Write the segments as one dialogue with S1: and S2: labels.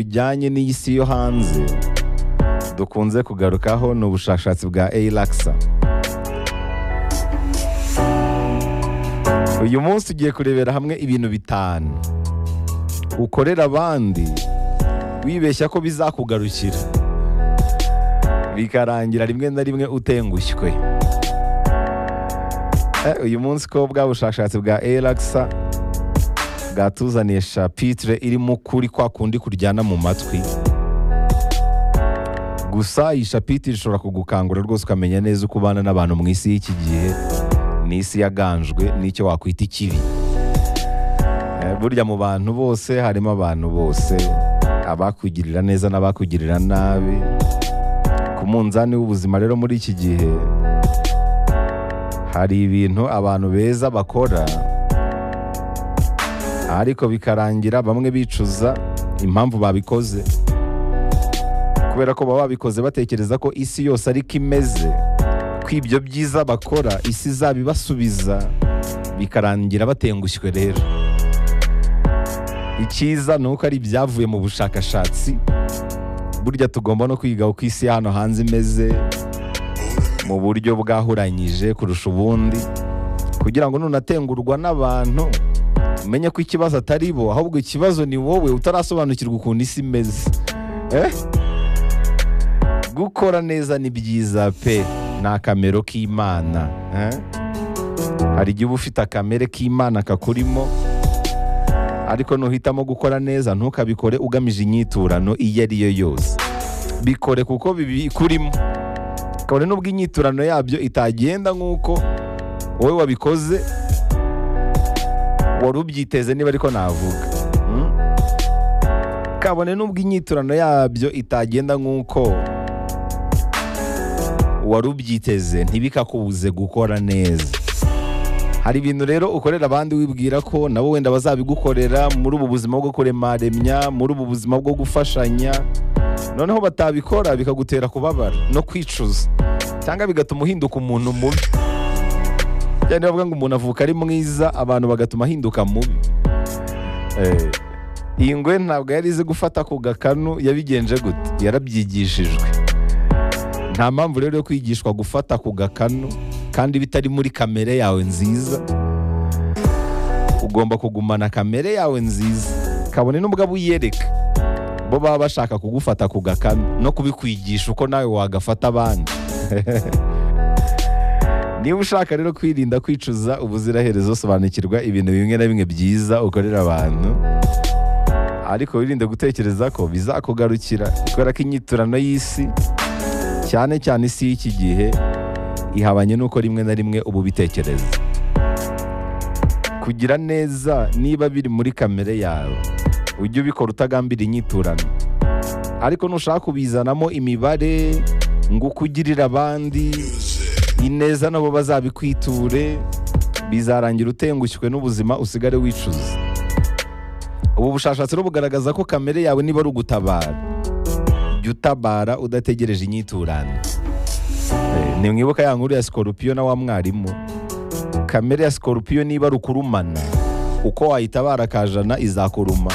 S1: bijyanye n'isi yo hanze dukunze kugarukaho ni ubushakashatsi bwa eyirakisa uyu munsi ugiye kurebera hamwe ibintu bitanu ukorera abandi wibeshya ko bizakugarukira bikarangira rimwe na rimwe utengushywe uyu munsi ko bwa bushakashatsi bwa eyirakisa bwatuzaniye shapitire irimo ukuri kwa kundi kuryana mu matwi gusa iyi shapitire ishobora kugukangura rwose ukamenya neza uko ubana n'abantu mu isi y'iki gihe ni isi yaganjwe n'icyo wakwita ikibi burya mu bantu bose harimo abantu bose abakugirira neza n'abakugirira nabi ku munzani w'ubuzima rero muri iki gihe hari ibintu abantu beza bakora ariko bikarangira bamwe bicuza impamvu babikoze kubera ko baba babikoze batekereza ko isi yose ariko imeze ko ibyo byiza bakora isi izaba ibasubiza bikarangira batengushywe rero icyiza ni uko ari ibyavuye mu bushakashatsi burya tugomba no kwiga uko isi hano hanze imeze mu buryo bwahuranyije kurusha ubundi kugira ngo nunatengurwa n'abantu umenye ko ikibazo atari bo ahubwo ikibazo ni wowe utarasobanukirwa ukuntu isi imeze gukora neza ni byiza pe ni akamero k'imana hari igihe uba ufite akamere k'imana kakurimo ariko nuhitamo gukora neza ntukabikore ugamije inyiturano iyo ari yo yose bikore kuko bibikurimo kabone n'ubwo inyiturano yabyo itagenda nk'uko wowe wabikoze wari ubyiteze niba ariko navuga kabone n'ubwo inyiturano yabyo itagenda nk'uko wari ubyiteze ntibikakubuze gukora neza hari ibintu rero ukorera abandi wibwira ko nabo wenda bazabigukorera muri ubu buzima bwo kuremaremya muri ubu buzima bwo gufashanya noneho batabikora bikagutera kubabara no kwicuza cyangwa bigatuma uhinduka umuntu mubi cyane bavuga ngo umuntu avuka ari mwiza abantu bagatuma ahinduka mubi iyi ngwe ntabwo yari izi gufata ku gakanu yabigenje gute yarabyigishijwe nta mpamvu rero yo kwigishwa gufata ku gakanu kandi bitari muri kamere yawe nziza ugomba kugumana kamere yawe nziza kabone n'ubwo uyereka bo baba bashaka kugufata ku gakanu no kubikwigisha uko nawe wagafata abandi niba ushaka rero kwirinda kwicuza ubuziraherezo sobanukirwa ibintu bimwe na bimwe byiza ukorera abantu ariko wirinde gutekereza ko bizakugarukira kubera ko inyiturano y'isi cyane cyane isi y'iki gihe ihabanye n'uko rimwe na rimwe ubu bitekereza kugira neza niba biri muri kamere yawe ujye ubikora utagambira inyiturano ariko nushaka kubizanamo imibare ngo uko ugirira abandi ineza nabo bazabikwiture bizarangira utengushywe n'ubuzima usigare wicuza ubu bushakashatsi bugaragaza ko kamere yawe niba ari ugutabara jya utabara udategereje inyiturano ntimwibuka ya nkuru ya sikoropiyo na wa mwarimu kamere ya sikoropiyo niba ari ukurumana uko wayitabara akajana izakuruma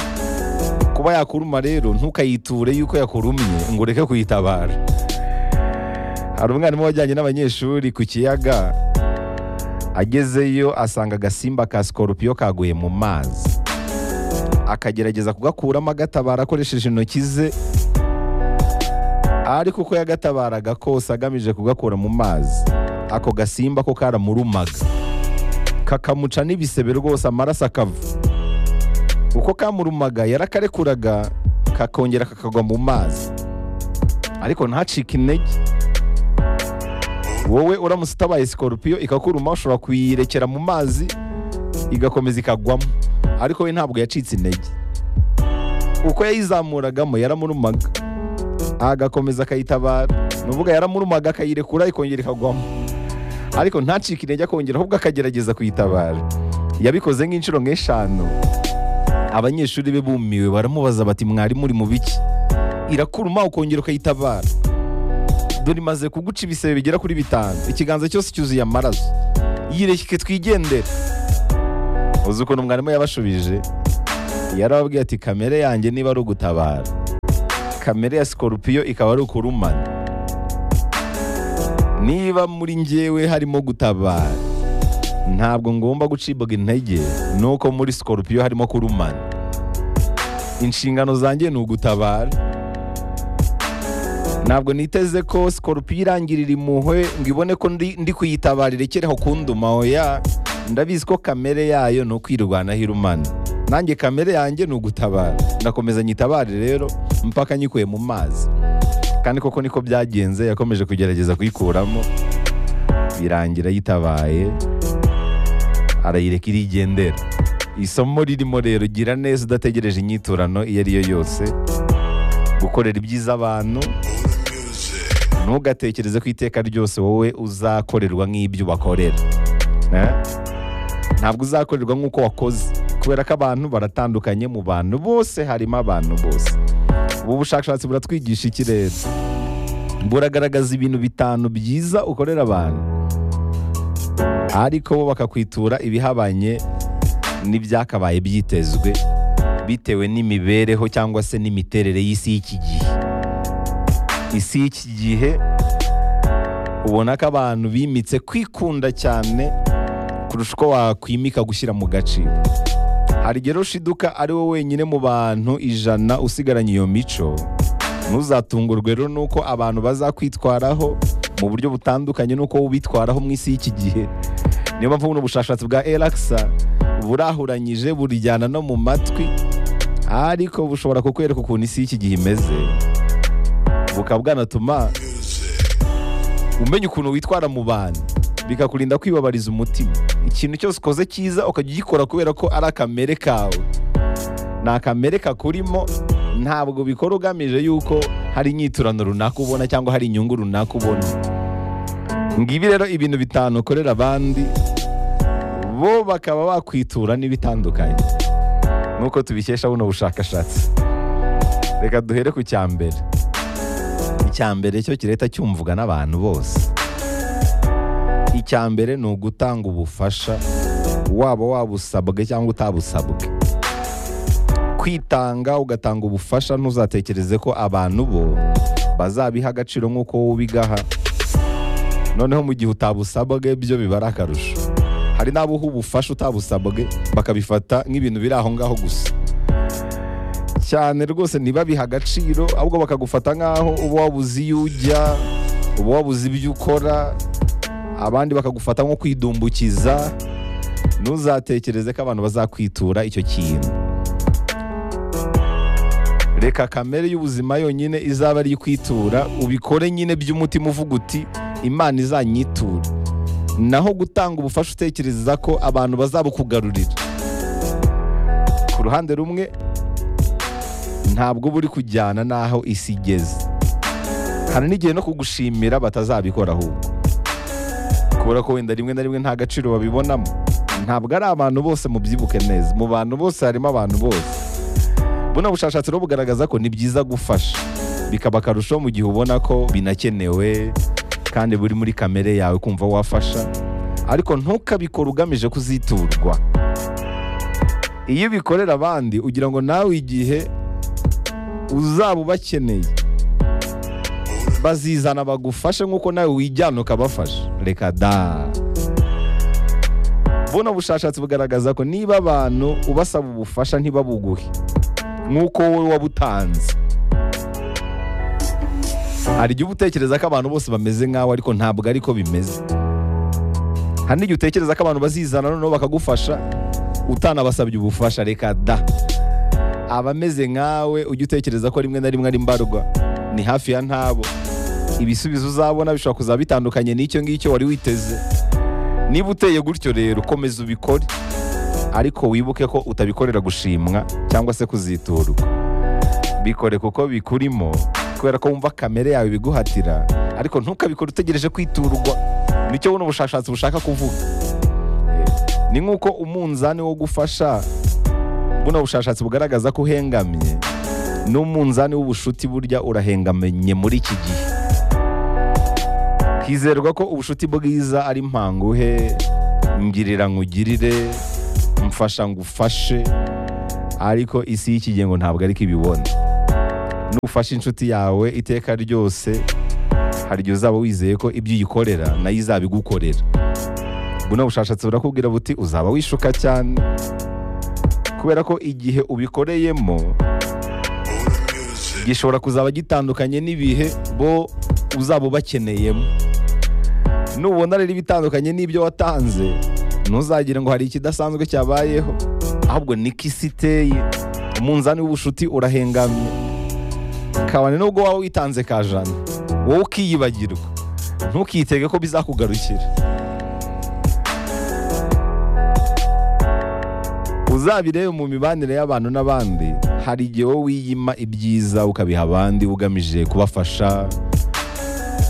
S1: kuba yakuruma rero ntukayiture yuko yakurumye ngo ureke kuyitabara hari umwarimu wajyanye n'abanyeshuri ku kiyaga agezeyo asanga agasimba ka sikoropiyo kaguye mu mazi akagerageza kugakuramo agatabara akoresheje intoki ze ariko uko yagatabaraga kose agamije kugakura mu mazi ako gasimba ko karamurumaga kakamuca n'ibisebe rwose amaraso akava uko kamurumaga yarakarekuraga kakongera kakagwa mu mazi ariko ntacike intege wowe uramutse utabaye sikoropiyo ikakuruma ushobora kuyirekera mu mazi igakomeza ikagwamo ariko we ntabwo yacitse intege uko yayizamuragamo yaramurumaga agakomeza akayitabara ni uvuga yaramurumaga akayirekura ikongera ikagwamo ariko ntacike intege akongera ahubwo akagerageza kuyitabara yabikoze nk'inshuro nk'eshanu abanyeshuri be bumiwe baramubaza bati mwarimu uri mu biki irakuruma ukongera ukayitabara dore imaze kuguca ibisebe bigera kuri bitanu ikiganza cyose cyuzuye amaraso yireke twigendere uzi ukuntu mwarimu yabashubije yarababwiye ati kamere yanjye niba ari ugutabara kamere ya sikorupiyo ikaba ari ukurumana niba muri njyewe harimo gutabara ntabwo ngomba gucibwa intege nuko muri sikorupiyo harimo kurumana inshingano zanjye ni ugutabara ntabwo niteze ko sikorupiyo irangirira impuhwe ngo ibone ko ndi ndi kuyitabara irekereho kunduma oya ndabizi ko kamere yayo ni ukwirwanaho irumana nanjye kamere yanjye ni ugutabara ndakomeza nyitabare rero mpaka nyikuye mu mazi kandi koko niko byagenze yakomeje kugerageza kuyikuramo birangira yitabaye arayireka irigendera isomo ririmo rero gira neza udategereje inyiturano iyo ari yo yose gukorera ibyiza abantu ntugatekereze ko iteka ryose wowe uzakorerwa nk'ibyo ubakorera Eh? ntabwo uzakorerwa nk'uko wakoze kubera ko abantu baratandukanye mu bantu bose harimo abantu bose ubu bushakashatsi buratwigisha ikirere buragaragaza ibintu bitanu byiza ukorera abantu ariko bo bakakwitura ibihabanye n'ibyakabaye byitezwe bitewe n'imibereho cyangwa se n'imiterere y'isi y'iki gihe isi y'iki gihe ubona ko abantu bimitse kwikunda cyane kurusha uko wakwimika gushyira mu gaciro hari igihe rushiduka ari wowe wenyine mu bantu ijana usigaranye iyo mico ntuzatungurwe rero nuko abantu bazakwitwaraho mu buryo butandukanye nuko ubitwaraho mu isi y'iki gihe niyo mpamvu buno bushakashatsi bwa erakisa burahuranyije burijyana no mu matwi ariko bushobora kukwereka ukuntu isi y'iki gihe imeze bukaba bwanatuma umenya ukuntu witwara mu bantu bikakurinda kwibabariza umutima ikintu cyose ukoze cyiza ukajya ugikora kubera ko ari akamere kawe ni akamere kakurimo ntabwo bikora ugamije yuko hari inyiturano runaka ubona cyangwa hari inyungu runaka ubona ngibi rero ibintu bitanu ukorera abandi bo bakaba bakwitura n'ibitandukanye nk'uko tubikesha buno bushakashatsi reka duhere ku cya mbere icya mbere cyo kireta cyumvuga n'abantu bose icya mbere ni ugutanga ubufasha waba wabusabwe cyangwa utabusabwe kwitanga ugatanga ubufasha ntuzatekereze ko abantu bo bazabiha agaciro nk'uko wowe ubigaha noneho mu gihe utabusabwe byo biba ari akarusho hari n'abo uha ubufasha utabusabwe bakabifata nk'ibintu biri aho ngaho gusa cyane rwose ntibabihe agaciro ahubwo bakagufata nk'aho uba wabuze iyo ujya uba wabuze ibyo ukora abandi bakagufata nko kwidumbukiza ntuzatekereze ko abantu bazakwitura icyo kintu reka kamere y'ubuzima yonyine izaba ari ikwitura ubikore nyine by'umutima uvuga uti imana izanyiture naho gutanga ubufasha utekereza ko abantu bazabukugarurira ku ruhande rumwe ntabwo uba uri kujyana n'aho isi igeze hari n'igihe no kugushimira batazabikora ahubwo kubera ko wenda rimwe na rimwe nta gaciro babibonamo ntabwo ari abantu bose mubyibuke neza mu bantu bose harimo abantu bose buno bushakashatsi rero bugaragaza ko ni byiza gufasha bikaba akarusho mu gihe ubona ko binakenewe kandi buri muri kamere yawe kumva wafasha ariko ntukabikore ugamije kuziturwa iyo ubikorera abandi ugira ngo nawe igihe uzaba ubakeneye bazizana bagufashe nk'uko nawe wijyana ukabafasha reka da buno bushakashatsi bugaragaza ko niba abantu ubasaba ubufasha ntibabuguhe nk'uko wowe wabutanze hari igihe uba utekereza ko abantu bose bameze nkawe ariko ntabwo ari ko bimeze hari n'igihe utekereza ko abantu bazizana noneho bakagufasha utanabasabye ubufasha reka da abameze nkawe ujya utekereza ko rimwe na rimwe ari mbarwa ni hafi ya ntabo ibisubizo uzabona bishobora kuzaba bitandukanye n'icyo ngicyo wari witeze niba uteye gutyo rero komeza ubikore ariko wibuke ko utabikorera gushimwa cyangwa se kuziturwa bikore kuko bikurimo kubera ko wumva kamere yawe ibiguhatira ariko ntukabikore utegereje kwiturwa nicyo buno bushakashatsi bushaka kuvuga ni nk'uko umunzani wo gufasha buno bushakashatsi bugaragaza ko uhengamye n'umunzani w'ubushuti burya urahengamenye muri iki gihe hizerwa ko ubushuti bwiza ari mpanguhe ngirira nkugirire mfasha ngufashe ariko isi y'iki gihe ngo ntabwo ariko ibibona nufasha inshuti yawe iteka ryose hari igihe uzaba wizeye ko ibyo uyikorera nayo izabigukorera buno bushashatsi burakubwira buti uzaba wishuka cyane kubera ko igihe ubikoreyemo gishobora kuzaba gitandukanye n'ibihe bo uzaba ubakeneyemo nubona rero ibitandukanye n'ibyo watanze ntuzagire ngo hari ikidasanzwe cyabayeho ahubwo niko isi iteye umunzani w'ubushuti urahengamye kabane nubwo waba witanze ka jana wowe ukiyibagirwa ntukitege ko bizakugarukira uzabirebe mu mibanire y'abantu n'abandi hari igihe wowe wiyima ibyiza ukabiha abandi ugamije kubafasha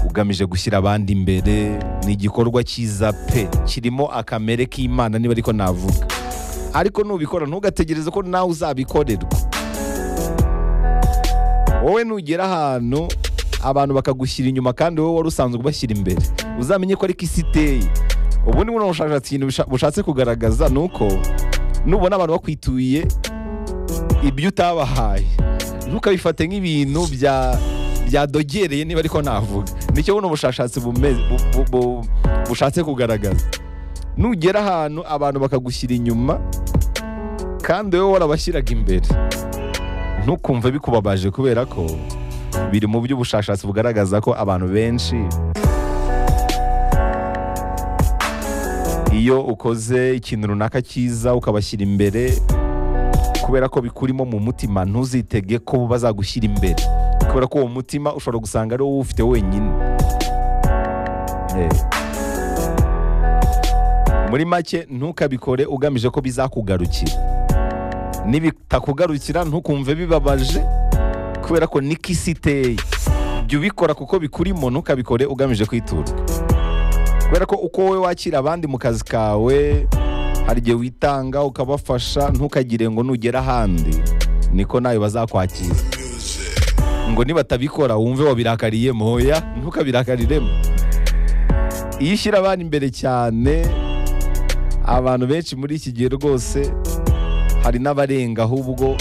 S1: ugamije gushyira abandi imbere ni igikorwa cyiza pe kirimo akamere k'imana niba ariko navuga ariko nubikora ntugategereze ko nawe uzabikorerwa wowe nugera ahantu abantu bakagushyira inyuma kandi wowe wari usanzwe ubashyira imbere uzamenye ko ariko isi iteye ubu ni buno bushakashatsi ikintu busha- bushatse kugaragaza ni uko nubona abantu bakwituye ibyo utabahaye ntukabifate nk'ibintu bya byadogereye niba ariko navuga nicyo buno bushakashatsi bumeze- bu- bu- bu- bushatse kugaragaza nugera ahantu abantu bakagushyira inyuma kandi wowe warabashyiraga imbere ntukumve bikubabaje kubera ko biri mu by'ubushakashatsi bugaragaza ko abantu benshi iyo ukoze ikintu runaka cyiza ukabashyira imbere kubera ko bikurimo mu mutima ntuzitege ko bazagushyira imbere kubera ko uwo mutima ushobora gusanga ari wowe ufite wenyine Eh. muri make ntukabikore ugamije ko bizakugarukira nibitakugarukira ntukumve bibabaje kubera ko niko isi iteye jya ubikora kuko bikurimo ntukabikore ugamije kwiturwa kubera ko uko wowe wakira abandi mu kazi kawe hari igihe witanga ukabafasha ntukagire ngo nugera ahandi niko nawe bazakwakira ngo nibatabikora wumve wabirakariye moya ntukabirakariremo iyo ushyira abandi imbere cyane abantu benshi muri iki gihe rwose hari n'abarenga ahubwo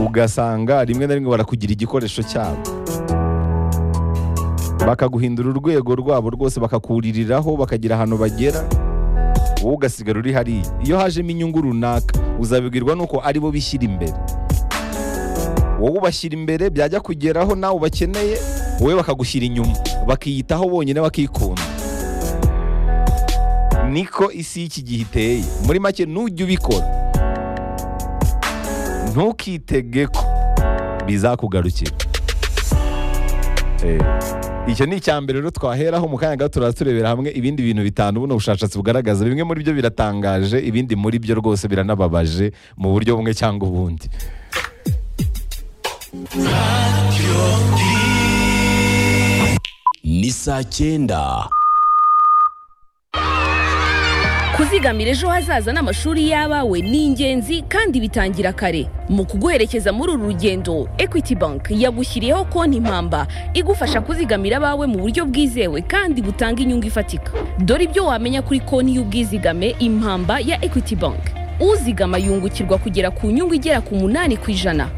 S1: ugasanga rimwe na rimwe barakugira igikoresho cyabo bakaguhindura urwego rwabo rwose bakakuririraho bakagira ahantu bagera wowe ugasigara uri hariya iyo hajemo inyungu runaka uzabibwirwa nuko ari bo bishyira imbere wowe ubashyira imbere byajya kugeraho nawe ubakeneye wowe bakagushyira inyuma bakiyitaho bonyine bakikunda niko isi y'iki gihe iteye muri make nujya ubikora ntukitege ko bizakugarukira Eh, icyo ni icya mbere rero twaheraho mu kanya gato turaza turebera hamwe ibindi bintu bitanu buno bushakashatsi bugaragaza bimwe muri byo biratangaje ibindi muri byo rwose biranababaje mu buryo bumwe cyangwa ubundi
S2: ni saa cyenda
S3: kuzigamira ejo hazaza n'amashuri y'abawe ni ingenzi kandi bitangira kare mu kuguherekeza muri uru rugendo equity bank yagushyiriyeho konti impamba igufasha kuzigamira abawe mu buryo bwizewe kandi butanga inyungu ifatika dore ibyo wamenya kuri konti y'ubwizigame impamba ya equity bank uzigama yungukirwa kugera ku nyungu igera ku munani ku ijana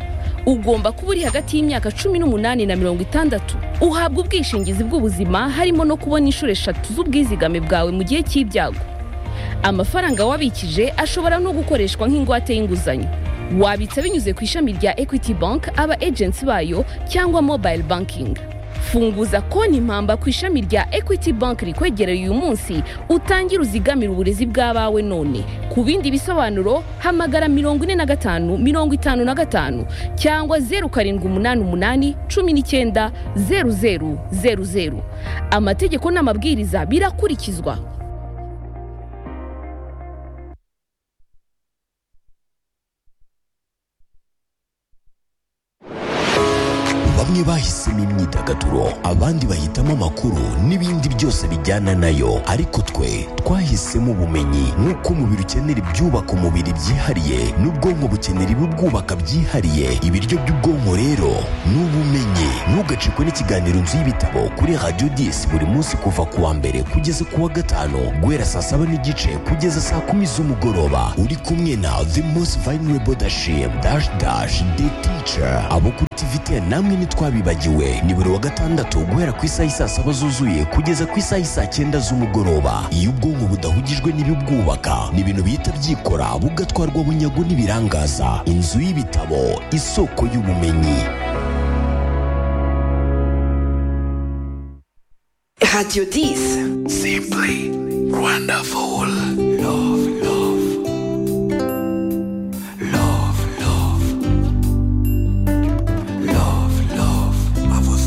S3: ugomba kuba uri hagati y'imyaka cumi n'umunani na mirongo itandatu uhabwa ubwishingizi bw'ubuzima harimo no kubona inshuro eshatu z'ubwizigame bwawe mu gihe cy'ibyago amafaranga wabikije ashobora no gukoreshwa nk'ingwate y'inguzanyo wabitsa binyuze ku ishami rya equity bank aba agency bayo cyangwa mobile banking funguza konti impamba ku ishami rya equity bank rikwegereye uyu munsi utangire uzigamire uburezi bw'abawe none ku bindi bisobanuro hamagara mirongo ine na gatanu mirongo itanu na gatanu cyangwa zeru karindwi umunani umunani cumi n'icyenda zeru zeru zeru zeru amategeko n'amabwiriza birakurikizwa
S2: bamwe bahisemo imyidagaduro abandi bahitamo amakuru n'ibindi byose bijyana nayo ariko twe twahisemo ubumenyi nk'uko umubiri ukenera ibyubaka umubiri byihariye n'ubwonko bukenera ibibwubaka byihariye ibiryo by'ubwonko rero ni ubumenyi ntugacikwe n'ikiganiro inzu y'ibitabo kuri radiyo disi buri munsi kuva ku wa mbere kugeza ku wa gatanu guhera saa saba n'igice kugeza saa kumi z'umugoroba uri kumwe na the most vulnerable dashim dash dash the teacher abo kuri tivite namwe ntitwabibagiwe ni buri wa gatandatu guhera ku isaha y'i saa saba zuzuye kugeza ku isaha y'i saa cyenda z'umugoroba iyo ubwonko budahugijwe n'ibibwubaka ni ibintu bihita byikora bugatwarwa bunyago n'ibirangaza inzu y'ibitabo isoko y'ubumenyi
S4: Radio 10. Simply wonderful.